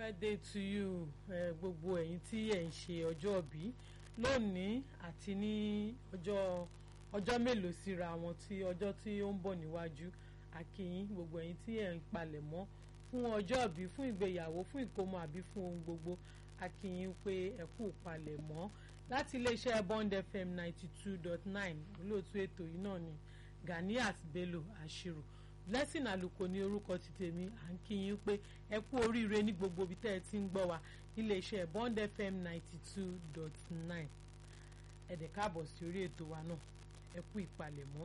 birthday to you ẹ gbogbo ẹ̀yin tí ẹ̀ ń ṣe ọjọ́ ìbí lónìí àti ní ọjọ́ ọjọ́ mélòó síra wọn tí ọjọ́ tí ó ń bọ̀ níwájú akínyìn gbogbo ẹ̀yin tí ẹ̀ ń palẹ̀ mọ́ fún ọjọ́ ìbí fún ìgbéyàwó fún ìkómọ àbí fún ohun gbogbo akínyìn pé ẹ kú palẹ̀ mọ́ láti iléeṣẹ́ Bond FM ninety two dot nine olóòtú ètò yìí náà ni Ganiat Bello Ashiru blessing àlùkò ní orúkọ ti tèmi à ń kí yín pé ẹ kú oríire ní gbogbo ibi tẹ́ ẹ ti ń gbọ́ wa iléeṣẹ́ Bond FM ninety two dot nine ẹ dẹ̀ káàbọ̀ sí orí ètò wa náà ẹ kú ìpalẹ̀mọ́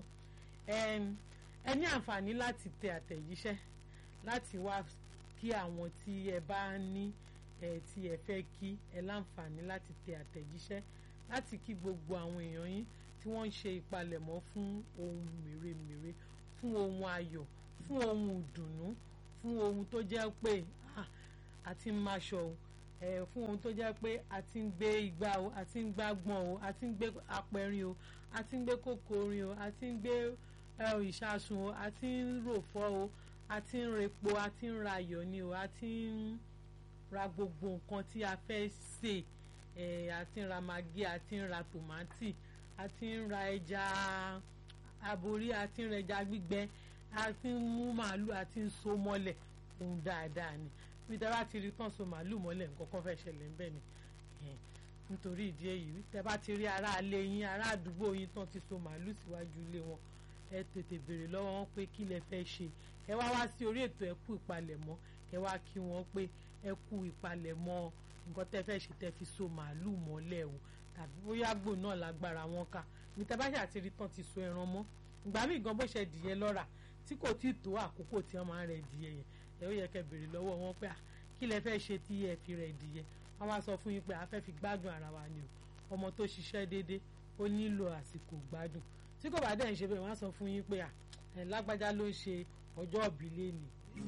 ẹ ní àǹfààní láti tẹ àtẹ̀jíṣẹ́ láti wá kí àwọn tí ẹ bá ní ẹ tí ẹ fẹ́ kí ẹ láǹfààní láti tẹ àtẹ̀jíṣẹ́ láti kí gbogbo àwọn èèyàn yín tí wọ́n ń ṣe ìpalẹ̀mọ́ fún ohun mèremère fún ohun ayọ̀ fún ohun ìdùnnú fún ohun tó jẹ́ pé a ti ń máṣọ o ẹ fún ohun tó jẹ́ pé a ti ń gbé igbá o a ti ń gbá gbọ̀n o a ti ń gbé apẹ̀rin o a ti ń gbé kòkòrin o a ti ń gbé ìṣàsùn o a ti ń ròfọ́ o a ti ń repo a ti ń ra ayọ̀ ni o a ti ń ra gbogbo nǹkan tí a fẹ́ sè ẹ a ti ń ra magí a ti ń ra tòmátì a ti ń ra ẹja aborí a ti ń ra ẹja gbígbẹ a ti ń mú màálù a ti ń so mọ́lẹ̀ ohun dáadáa ni bí tẹ́ bá ti rí tán so màálù mọ́lẹ̀ nǹkan kan fẹ́ ṣẹlẹ̀ ń bẹ̀ ni nítorí ìdí èyí tẹ́ bá ti rí ará ilé yín ará àdúgbò yín tán ti so màálù síwájú ilé wọn ẹ tètè béèrè lọ́wọ́ wọn pé kí lẹ fẹ́ ṣe ẹ wá wá sí orí ètò ẹ kú ìpalẹ̀mọ́ ẹ wá kí wọn pé ẹ kú ìpalẹ̀mọ́ nǹkan tẹ́ fẹ́ ṣe tẹ́ fi so màálù mọ́lẹ̀ o tàbí bóyá gbò náà lágbára wọn ká ní tẹ́ bá ṣàti rí tán ti so ẹran mọ́ ìgbà míì gan bó ṣe dìyẹ lọ́ra tí kò tí ì tó àkókò tí wọ́n máa ń rẹ̀ dìyẹ yẹn ẹ ó yẹ kẹ́ béèrè lọ́wọ́ wọn pé kí lẹ fẹ́ ṣe tí ẹ fi rẹ̀ dìyẹ wọ́n wá sọ fún yín pé a fẹ́ fi gbádùn ara wa ni o ọmọ tó ṣiṣẹ́ déédé ó nílò àsìkò gbádùn tí kò bá dẹ̀ ń ṣe bẹ́ẹ̀ wọ́n á sọ fún yín pé ẹ lágbájá ló ń ṣe ọjọ́ ìbí lẹ́nìí.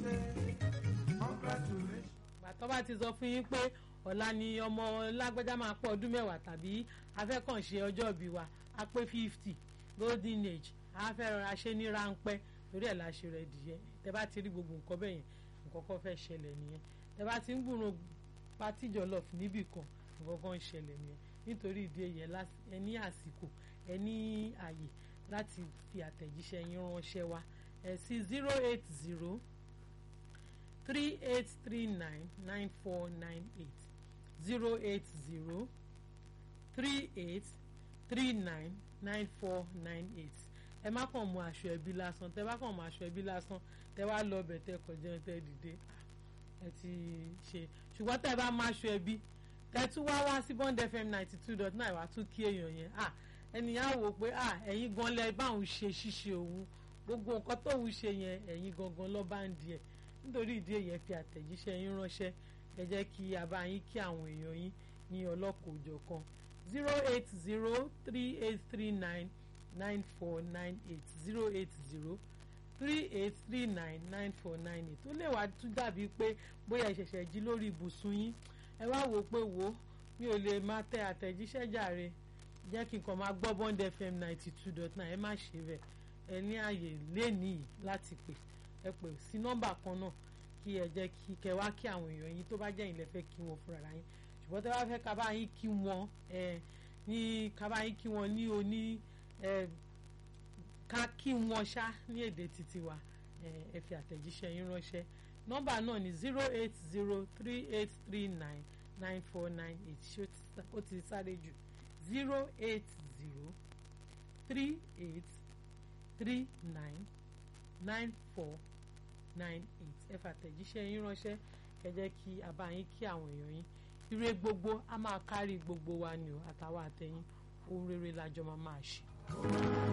gbàtọ́ bá ti sọ fún yín pé ọ̀la ni ọmọ lágbájá máa pọ̀ ọdún mẹ́wàá tàbí afẹ́kànṣe ọjọ́ ìbí wa á pé fifty golden age á fẹ́ rọra ṣe ní ráńpẹ́ torí ẹ̀ la ṣe rẹ̀ dìyẹ tẹ bá ti rí gbogbo nǹkan bẹ́ẹ̀ yẹn nǹkan kan fẹ́ ṣẹlẹ̀ nìyẹn tẹ bá ti ń gbúrò pátí jọlọf níbì kan nǹkan kan ń ṣẹlẹ̀ nìyẹn nítorí ìdí èyí ẹ ní àsìkò ẹ ní àyè láti fi àtẹ̀jíṣẹ́ yín ránṣẹ́ wá ẹ sí zero eight zero three eight three nine nine four nine eight zero eight zero three eight three nine nine four nine eight ẹ má kàn mú aṣọ ẹbí lásán tẹ bá kàn mú aṣọ ẹbí lásán tẹ wá lọ bẹ̀ tẹ kọjá tẹ dìde ẹ ti ṣe ṣùgbọ́n tẹ bá má aṣọ ẹbí tẹ tún wá wá sí Bond FM ninety two dot nine wá tún kí èèyàn yẹn ẹnìyàn wò pé ẹ̀yin gan lẹ báwọn ṣe ṣíṣe òun gbogbo nǹkan tóun ṣe yẹn ẹ̀yin gangan lọ́ bá ń di ẹ̀ nítorí ìdí èyàn fi àtẹ̀jíṣẹ́ yín ránṣẹ́ ẹ jẹ́ kí a bá yín kí àwọn èèyàn yín ní ọlọ́kọ̀-òjọ̀kan zero eight zero three eight three nine nine four nine eight zero eight zero three eight three nine nine four nine eight ó lè wá tún dàbí pé bóyá ìṣẹ̀ṣẹ̀ jí lórí ibùsùn yín ẹ wá wò pé wò mi ò lè máa tẹ àtẹ̀jíṣẹ́ jàre jẹ́ kí n kàn máa gbọ́ Bond FM ninety two dot nine ẹ má ṣe bẹ́ẹ̀ ẹ ní àyè lénìí láti pè ẹ pè sí nọ́mbà kan náà kí ẹ jẹ́ kí kẹ wá kí àwọn èèyàn yín tó bá jẹ́ ìlẹ̀ fẹ́ kí wọn fúnra yín ṣùgbọ́n tẹ́ bá fẹ́ ká bá yín kí wọn ẹ ní ká bá yín kí wọn ní oní ẹ ká kí wọn ṣá ní èdè títí wa ẹ fi àtẹ̀jíṣẹ́ yín ránṣẹ́ nọ́mbà náà ní zero eight zero three eight three nine nine four nine eight ṣé ó ti sáré jù zero eight zero three eight three nine nine four nine eight ẹ fàtẹ̀jíṣẹ́ yín ránṣẹ́ ẹ jẹ́ kí a bá yín kí àwọn èèyàn yín ire gbogbo a máa kárí gbogbo wa ni o àtàwọn àtẹ̀yìn ohun rere lájọ máa máa ṣe.